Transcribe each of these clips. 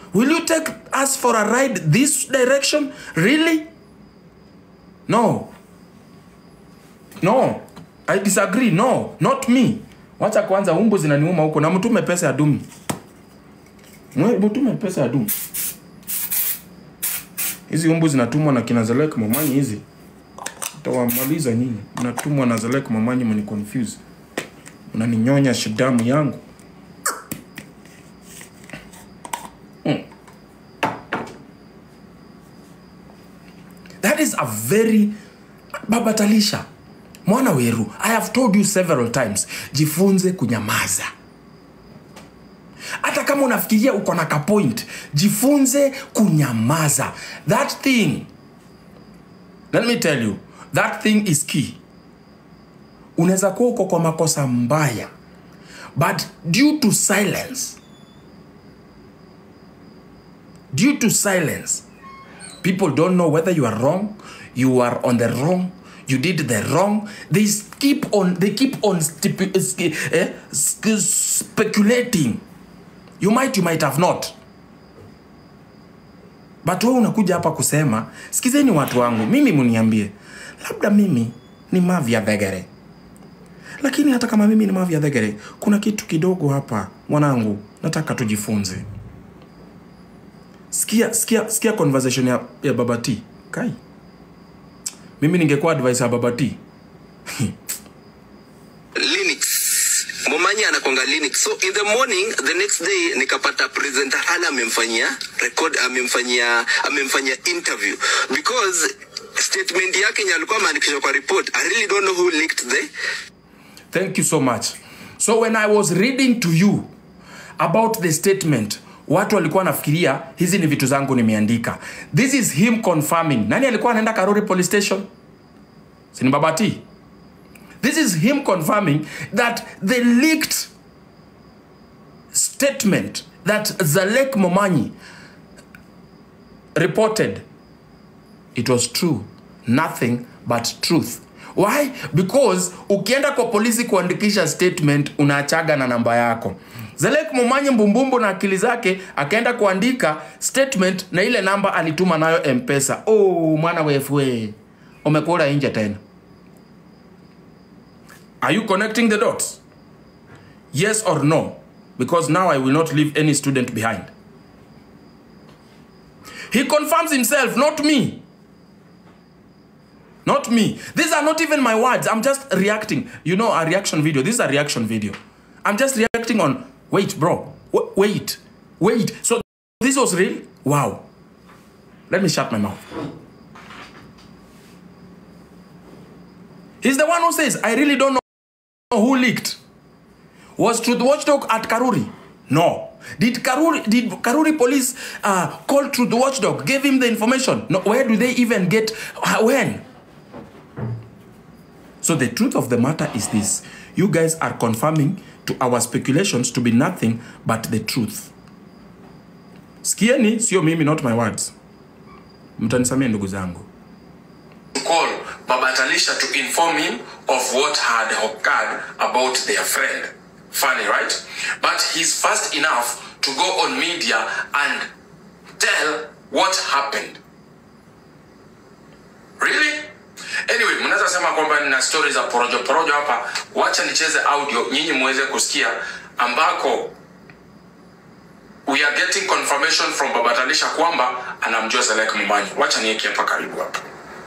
will you take us for a ride this direction really no no i disagree no not me wacha kwanza umbu zinaniuma huko na mtume pesa ya dumi Mwe- mtume pesa ya dumi hizi umbu zinatumwa na kina Zelek Momanyi hizi tawamaliza nyinyi mnatumwa na Zelek Momanyi mni confuse mnaninyonya shidamu yangu Mm. that is a very baba talisha mwana weru i have told you several times jifunze kunyamaza hata kama unafikiria uko na kapoint jifunze kunyamaza that thing let me tell you that thing is key unaweza kuwa uko kwa makosa mbaya but due to silence due to silence people don't know whether you are wrong you are on the wrong you did the wrong they s- keep on they keep on stipu- sk- eh, sk- speculating you might you might have not but wewe unakuja hapa kusema sikizeni watu wangu mimi muniambie labda mimi ni mavya dhegere lakini hata kama mimi ni mavya dhegere kuna kitu kidogo hapa mwanangu nataka tujifunze sikia sikia sikia conversation ya, ya baba t kai mimi ningekuwa advice ya baba t Linux. Momanyi anakwanga Linux. So in the morning, the next day nikapata presenter hala amemfanyia record amemfanyia amemfanyia interview because statement yake yenye alikuwa ameandikishwa kwa report. I really don't know who leaked the Thank you so much. So when I was reading to you about the statement, watu walikuwa nafikiria hizi ni vitu zangu nimeandika. This is him confirming. Nani alikuwa anaenda Karori police station? Sini Babati. This is him confirming that the leaked statement that Zalek Momanyi reported it was true nothing but truth why because ukienda kwa polisi kuandikisha statement unaachaga na namba yako zelek mumanyi mbumbumbu na akili zake akaenda kuandika statement na ile namba alituma nayo mpesa oh, mwana wefwe umekula nje tena are you connecting the dots yes or no because now i will not leave any student behind he confirms himself not me Not me. These are not even my words. I'm just reacting. You know, a reaction video. This is a reaction video. I'm just reacting on. Wait, bro. W- wait. Wait. So this was real? Wow. Let me shut my mouth. He's the one who says, I really don't know who leaked. Was Truth Watchdog at Karuri? No. Did Karuri did Karuri police uh, call Truth Watchdog? Gave him the information? No. Where do they even get? uh, When? So the truth of the matter is this: you guys are confirming to our speculations to be nothing but the truth. Sikieni, sio mimi, not my words. Mtanisamia ndugu zangu. Call Baba Talisha to inform him of what had occurred about their friend. Funny, right? But he's fast enough to go on media and tell what happened. Really? Anyway, mnaweza sema kwamba nina stories za porojo porojo hapa. Wacha nicheze audio nyinyi muweze kusikia ambako we are getting confirmation from Baba Talisha kwamba anamjua Zelek Mumanyi. Wacha niweke hapa karibu hapa.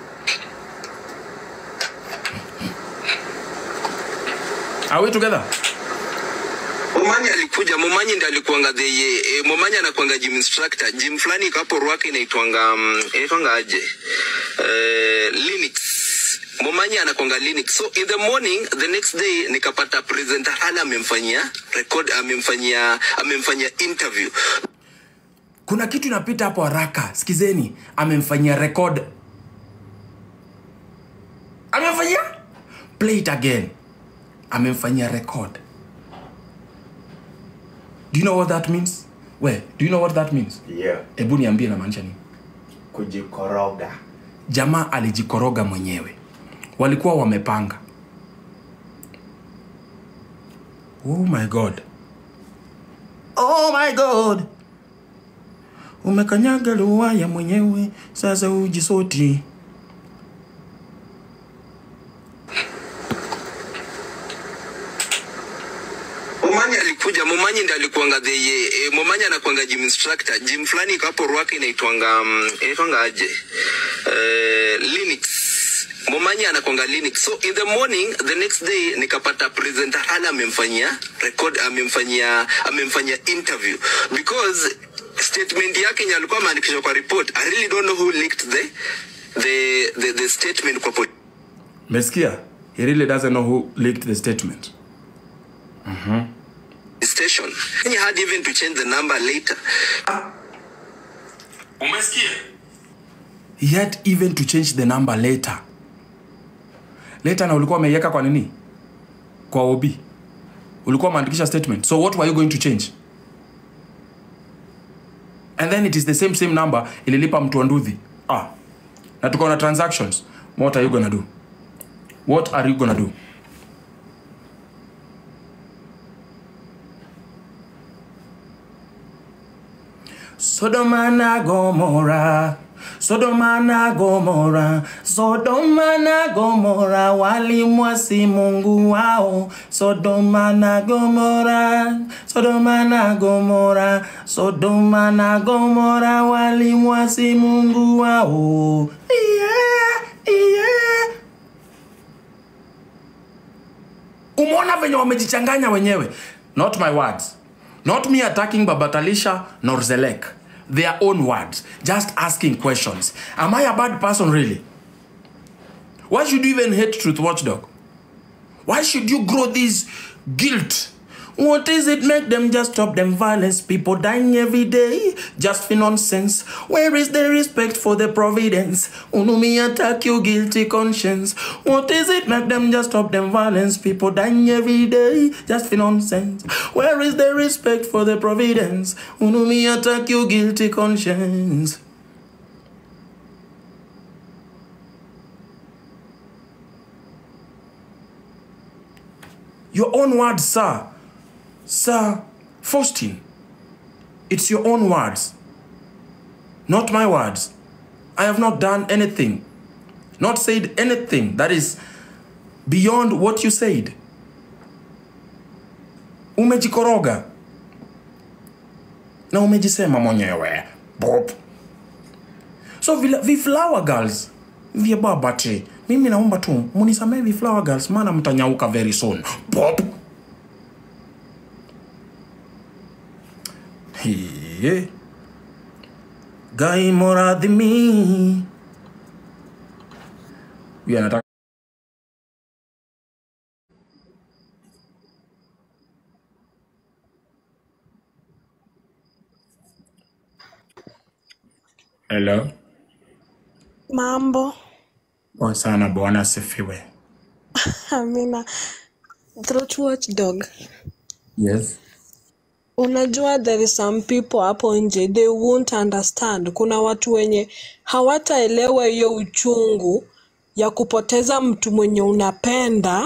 Are we together? Momanyi alikuja, Momanyi ndiye alikuanga the eh, Momanyi anakuanga gym instructor. Gym fulani iko hapo Ruaka inaitwanga um, inaitwanga aje? Eh, Linux. Momanyi anakuanga Linux. So in the morning, the next day nikapata presenter hala amemfanyia record amemfanyia amemfanyia interview. Kuna kitu inapita hapo haraka. Sikizeni, amemfanyia record. Amemfanyia? Play it again. Amemfanyia record. Do you know what that means? We, do you know what that means? yeah. Hebu niambie namaanisha nini? kujikoroga Jamaa alijikoroga mwenyewe. Walikuwa wamepanga. Oh my god. Oh my god. umekanyaga luwaya mwenyewe, sasa ujisoti. Momanyi alikuja, Momanyi ndiye alikuanga the eh, Momanyi anakuanga gym instructor. Gym fulani iko hapo Ruaka inaitwanga um, inaitwanga aje? Eh, Linux. Momanyi anakuanga Linux. So in the morning the next day nikapata presenter Hala amemfanyia record amemfanyia amemfanyia interview because statement yake yenye alikuwa ameandikishwa kwa report. I really don't know who leaked the the the, the statement kwa police Mesikia? He really doesn't know who leaked the statement. station. He had even to change the number later. Umesikia? He had even to change the number later. Later na ulikuwa umeiweka kwa nini? Kwa OB. Ulikuwa umeandikisha statement. So what were you going to change? And then it is the same same number ililipa mtu wa Nduthi. Ah. Na tuko na transactions. What are you gonna do? What are you gonna do? Sodoma na Gomora, Sodoma na Gomora, Sodoma na Gomora walimwasi Mungu wao. Sodoma na Gomora, Sodoma na Gomora, Sodoma na Gomora walimwasi Mungu wao. Yeah, yeah. umeona venye wamejichanganya wenyewe not my words not me attacking babatalisha nor zelek their own words just asking questions am i a bad person really why should you even hate truth watchdog why should you grow this guilt what is it make them just stop them violence people dying every day just for nonsense where is the respect for the providence unumi attack your guilty conscience what is it make them just stop them violence people dying every day just for nonsense where is the respect for the providence unumi attack your guilty conscience your own words sir Sir Faustin, it's your own words, not my words. I have not done anything, not said anything that is beyond what you said. Umejikoroga na umejisema mwenyewe Bob. So vila- viflower girls vya babati, mimi naomba tu munisamee viflower girls, maana mtanyauka very soon Bob. Hiye. Gai moradhimi. Huyu anataka Hello. Mambo, Poa sana bwana asifiwe. Amina. Throat watchdog. Yes. Unajua there is some people hapo nje they won't understand. Kuna watu wenye hawataelewa hiyo uchungu ya kupoteza mtu mwenye unapenda,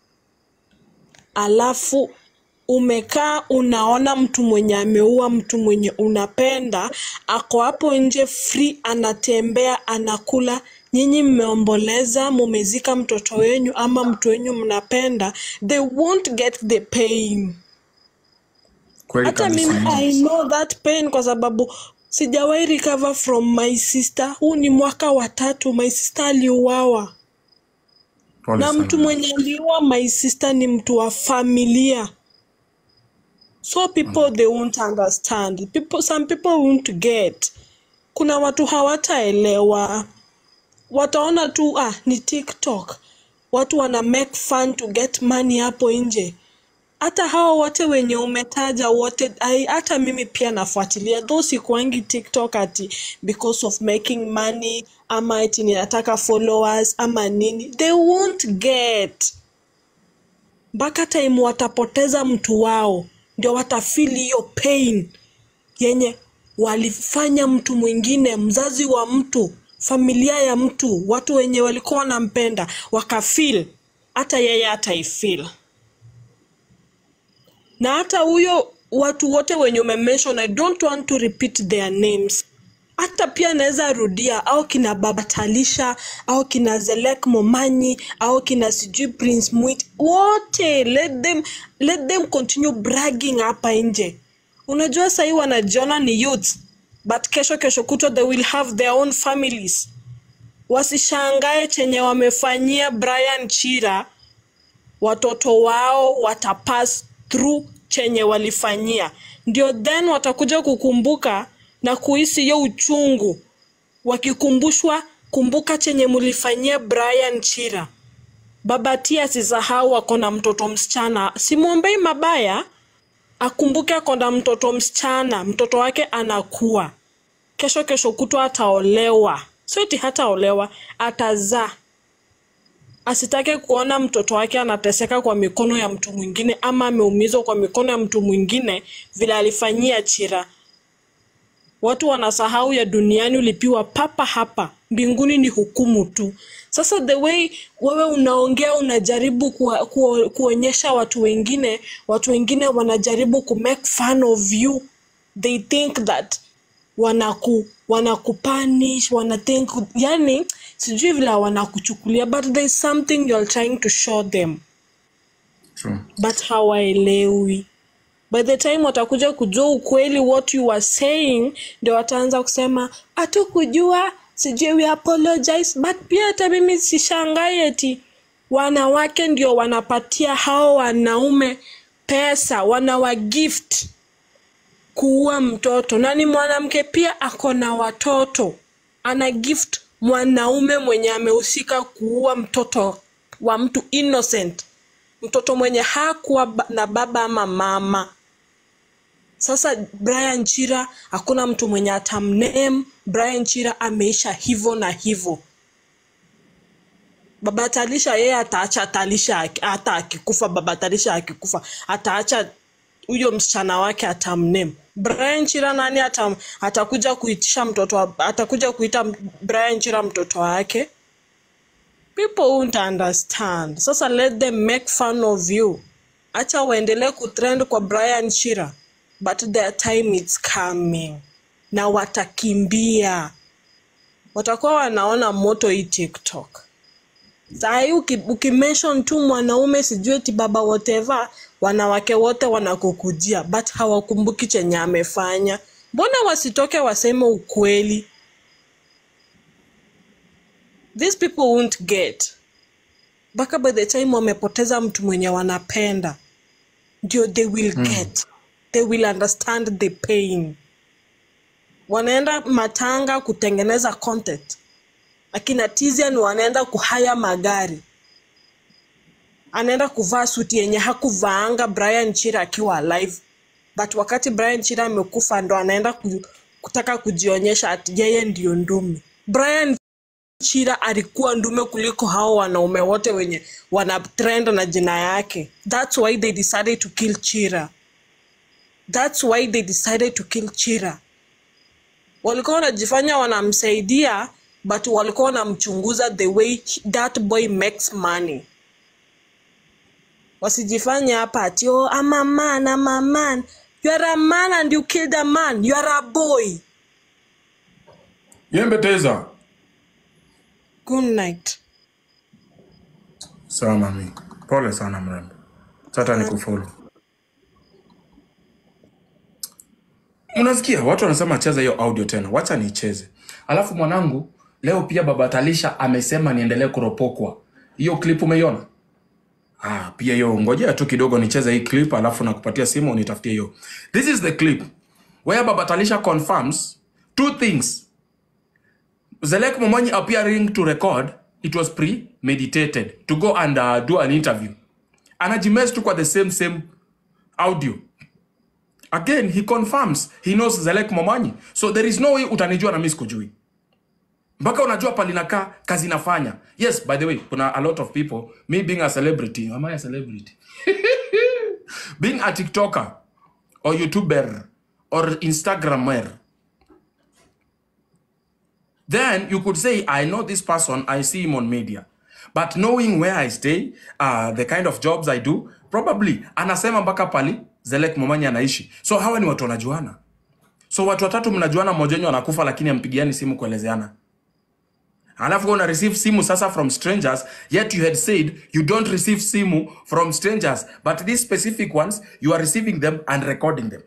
alafu umekaa unaona mtu mwenye ameua mtu mwenye unapenda ako hapo nje free, anatembea anakula. Nyinyi mmeomboleza, mumezika mtoto wenyu ama mtu wenyu mnapenda, they won't get the pain. Kweli Hata mimi kabisa. I know that pain kwa sababu sijawahi recover from my sister. Huu ni mwaka wa tatu, my sister aliuawa Pole na mtu sana. mwenye aliua my sister ni mtu wa familia. So people they won't understand. People, some people won't get. Kuna watu hawataelewa, wataona tu ah, ni TikTok, watu wana make fun to get money hapo nje. Hata hao wote wenye umetaja wote, ai- hata mimi pia nafuatilia though sikuangi TikTok ati because of making money ama ati ninataka followers ama nini, they won't get mpaka time watapoteza mtu wao ndio watafeel hiyo pain yenye walifanya mtu mwingine, mzazi wa mtu, familia ya mtu, watu wenye walikuwa wanampenda wakafeel, hata yeye ataifeel. Na hata huyo watu wote wenye umemention, I don't want to repeat their names, hata pia naweza rudia au kina baba talisha au kina zelek momanyi au kina sijui prince mwit wote let them, let them continue bragging hapa nje unajua sahii wanajiona ni youth but kesho kesho kutwa they will have their own families wasishangae chenye wamefanyia brian chira watoto wao watapass through chenye walifanyia ndio then watakuja kukumbuka na kuhisi hiyo uchungu wakikumbushwa kumbuka chenye mulifanyia brian chira baba tia asisahau ako na mtoto msichana simwombei mabaya akumbuke ako na mtoto msichana mtoto wake anakuwa kesho kesho kutwa ataolewa sio eti hataolewa atazaa asitake kuona mtoto wake anateseka kwa mikono ya mtu mwingine ama ameumizwa kwa mikono ya mtu mwingine vile alifanyia chira watu wanasahau ya duniani ulipiwa papa hapa mbinguni ni hukumu tu sasa the way wewe unaongea unajaribu kuwa, kuo, kuonyesha watu wengine watu wengine wanajaribu ku make fun of you they think that wanaku wanakupanish wanathink yani sijui vile wanakuchukulia but there is something you're trying to show them True. but hawaelewi by the time watakuja kujua ukweli what you were saying ndio wataanza kusema hatukujua sijui we apologize but pia hata mimi sishangai eti wanawake ndio wanapatia hao wanaume pesa wanawagift kuua mtoto na ni mwanamke pia ako na watoto ana gift mwanaume mwenye amehusika kuua mtoto wa mtu innocent mtoto mwenye hakuwa ba- na baba ama mama sasa brian chira hakuna mtu mwenye atamnem brian chira ameisha hivyo na hivyo baba talisha yeye ataacha talisha aki- hata akikufa baba talisha akikufa ataacha huyo msichana wake atamnem brian chira nani atam, atakuja kuitisha mtoto wa- atakuja kuita brian chira mtoto wake people won't understand sasa let them make fun of you acha waendelee kutrend kwa brian chira but their time is coming na watakimbia watakuwa wanaona moto hii tiktok sahii ukimention tu mwanaume sijui ti baba whatever wanawake wote wanakukujia but hawakumbuki chenye amefanya mbona wasitoke waseme ukweli these people won't get mpaka by the time wamepoteza mtu mwenye wanapenda ndio they will get they will understand the pain wanaenda matanga kutengeneza content akina tizian wanaenda kuhaya magari anaenda kuvaa suti yenye hakuvaanga brian chira akiwa alive but wakati brian chira amekufa ndo anaenda ku, kutaka kujionyesha ati yeye ndio ndume brian chira alikuwa ndume kuliko hao wanaume wote wenye wana trend na jina yake thats why they decided to kill chira thats why they decided to kill chira walikuwa wanajifanya wanamsaidia but walikuwa wanamchunguza the way that boy makes money wasijifanye hapa ati oh, I'm a man, I'm a man. You are a man and you killed a man. You are a boy. yembeteza Good night. sawa mami pole sana mrembo sata ni kufolo unasikia watu wanasema cheza hiyo audio tena wacha niicheze alafu mwanangu leo pia baba talisha amesema niendelee kuropokwa hiyo clip umeiona ah, pia hiyo ngojea tu kidogo nicheze hii clip alafu nakupatia simu unitafutie hiyo this is the clip where baba talisha confirms two things Zelek Momonyi appearing to record, it was premeditated to go and uh, do an interview. Anajimes tu kwa the same same audio. Again, he confirms he knows Zelek Momonyi. So there is no way utanijua na mimi sikujui. Mpaka unajua palinakaa kazi nafanya. Yes, by the way, kuna a lot of people, me being a celebrity, am I a celebrity? being a TikToker or YouTuber or Instagrammer, then you could say, I know this person, I see him on media. But knowing where I stay, uh, the kind of jobs I do, probably anasema mpaka pali Zelek Momanyi anaishi. So hawa ni watu wanajuana. so watu watatu mnajuana mmoja wenyu anakufa lakini ampigiani simu kuelezeana alafu wewe una receive simu sasa from strangers yet you had said you don't receive simu from strangers but these specific ones you are receiving them and recording them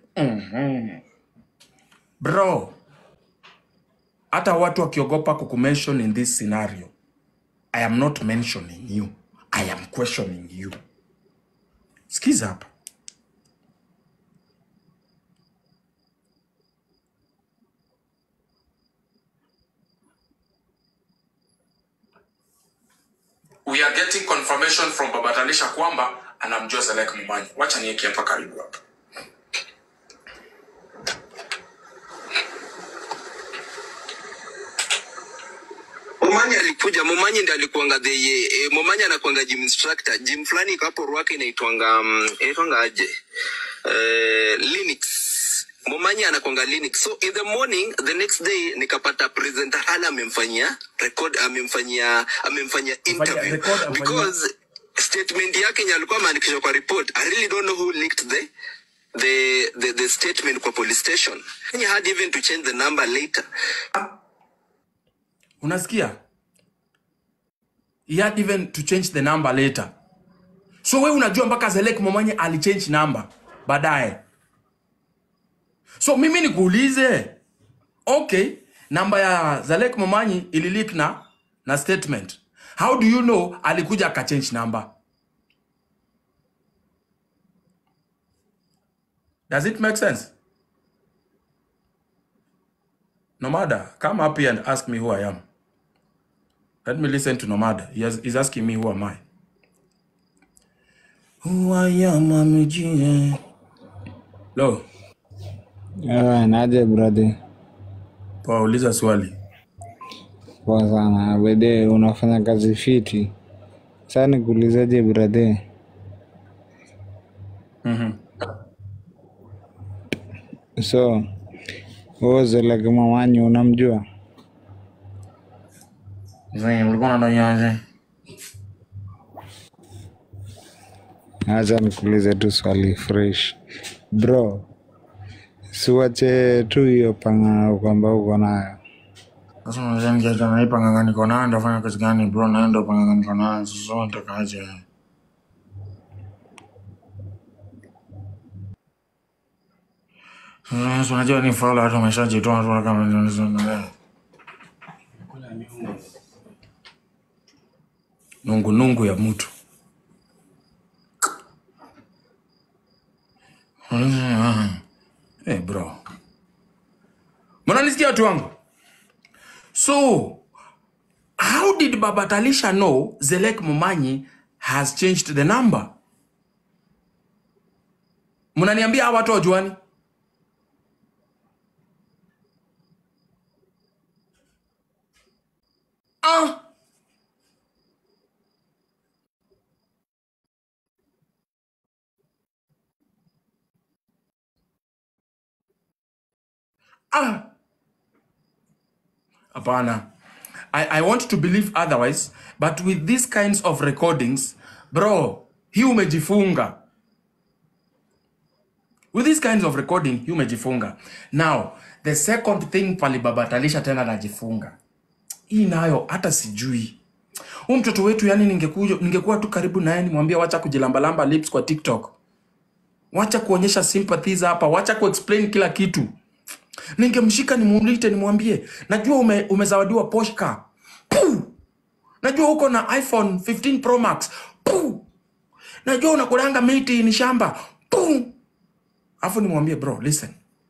bro hata watu wakiogopa kukumention in this scenario i am not mentioning you i am questioning you skiza hapa we are getting confirmation from baba talisha kwamba anamjua selek mumanyi wacha nieke hapa karibu hapa Momanyi alikuja, Momanyi ndiye alikuanga the eh, Momanyi anakuanga gym instructor. Gym fulani iko hapo Ruaka inaitwanga um, inaitwanga aje? Eh, Linux. Momanyi anakuanga Linux. So in the morning the next day nikapata presenter Hala amemfanyia record amemfanyia amemfanyia interview record, amfanyia- because statement yake yenye alikuwa ameandikishwa kwa report I really don't know who leaked the the the, the statement kwa police station. He had even to change the number later. unasikia he had even to change the number later so we unajua mpaka zelek momanyi alichange number baadaye so mimi nikuulize okay namba ya zalek momanyi ililik na na statement how do you know alikuja akachange number does it make sense nomada come up here and ask me who i am let me listen to nomada he has, he's asking me who am i who i am amejia lo Ewe, naje brother? poa uliza swali Poa sana. Bede, unafanya kazi fiti. Sasa nikuulizaje brother? So, wewe Zelek Momanyi unamjua? ulikuwa unadaiaje Acha nikuulize tu swali fresh. Bro, siwache tu hiyo panga kwamba uko nayo. sasa unaweza nikiacha na hii panganga niko nayo ndafanya kazi gani bro nayo ndo panganga niko nayo sasa natakaje Sasa unajua ni faula watu wameshajitoa tu kama ndio nungu nungu ya mtu hey bro mnanisikia watu wangu so how did baba talisha know zelek mumanyi has changed the number mnaniambia hawa watu wajuani ah. Ah. Hapana. I, I want to believe otherwise, but with these kinds of recordings, bro, hii umejifunga. With these kinds of recording, hii umejifunga. Now, the second thing palibabatalisha tena najifunga. Hii nayo hata sijui. Huyu mtoto wetu yani ningekuja ningekuwa tu karibu naye nimwambie wacha kujilambalamba lips kwa TikTok. Wacha kuonyesha sympathies hapa, wacha kuexplain kila kitu ningemshika nimuulite nimwambie najua ume, umezawadiwa Porsche car Puh! najua uko na iphone 15 pro max Puh! najua unakulanga miti ni shamba Puh! alafu nimwambie bro listen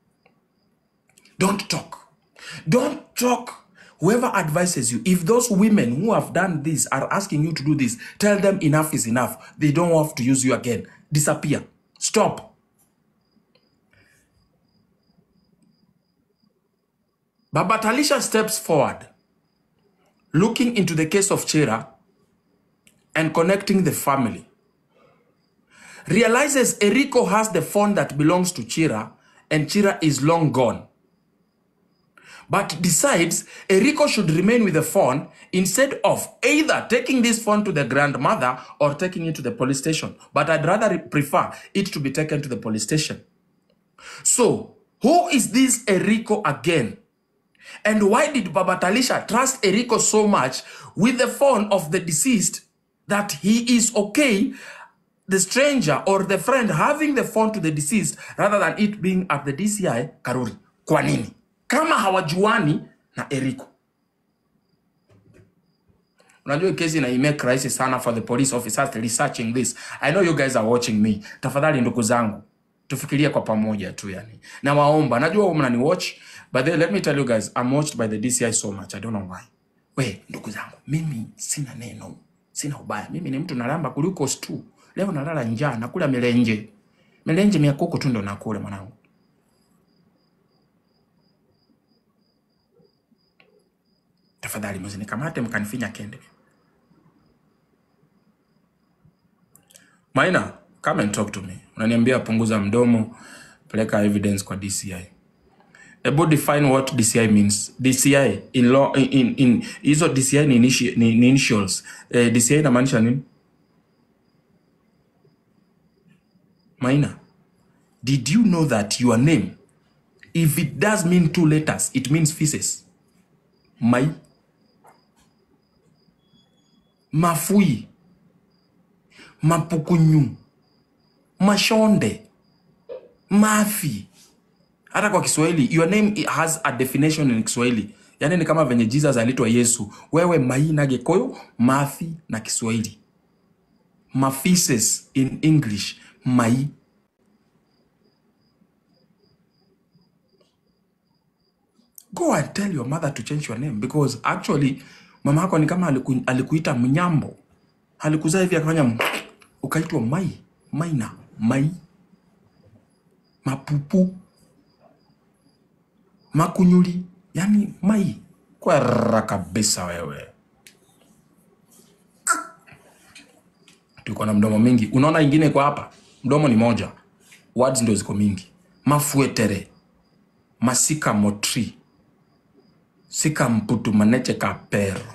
don't talk don't talk whoever advises you if those women who have done this are asking you to do this tell them enough is enough they don't have to use you again disappear stop Baba Talisha steps forward, looking into the case of Chira and connecting the family. Realizes Eriko has the phone that belongs to Chira and Chira is long gone. But decides Eriko should remain with the phone instead of either taking this phone to the grandmother or taking it to the police station. But I'd rather prefer it to be taken to the police station. So, who is this Eriko again? And why did Baba Talisha trust Eriko so much with the phone of the deceased that he is okay, the stranger or the friend having the phone to the deceased rather than it being at the DCI Karuri? Kwa nini? Kama hawajuani na Eriko. Unajua hii kesi ina imake rahisi sana for the police officers researching this. I know you guys are watching me. Tafadhali ndugu zangu, tufikirie kwa pamoja tu yani. Na waomba, najua mnani watch, but then let me tell you guys, I'm watched by the DCI so much. I don't know why. We, ndugu zangu, mimi sina neno, sina ubaya. Mimi ni mtu nalamba kuliko stu. Leo nalala njaa, nakula milenje. Milenje mia kuku tu ndo nakula mwanangu. Tafadhali msinikamate mkanifinya kende. Maina, come and talk to me. Unaniambia punguza mdomo, peleka evidence kwa DCI. Ebu define what DCI means. DCI in law in in, in hizo DCI ni, initi, ni, ni initials. Eh, DCI inamaanisha nini? Maina, did you know that your name if it does mean two letters, it means feces. Mai, mafui, mapukunyu, mashonde, mafi. hata kwa kiswahili your name i- has a definition in kiswahili yaani ni kama venye jesus alitwa yesu wewe mai na gekoyo mafi na kiswahili mafises in english mai go and tell your mother to change your name because actually mama yako ni kama aliku, alikuita mnyambo alikuzaa hivi akafanya m- ukaitwa mai maina mai mapupu makunyuli yani mai kwera kabisa wewe tuko na mdomo mingi unaona ingine kwa hapa mdomo ni moja words ndio ziko mingi mafuetere masika motri sika mputu maneche kapero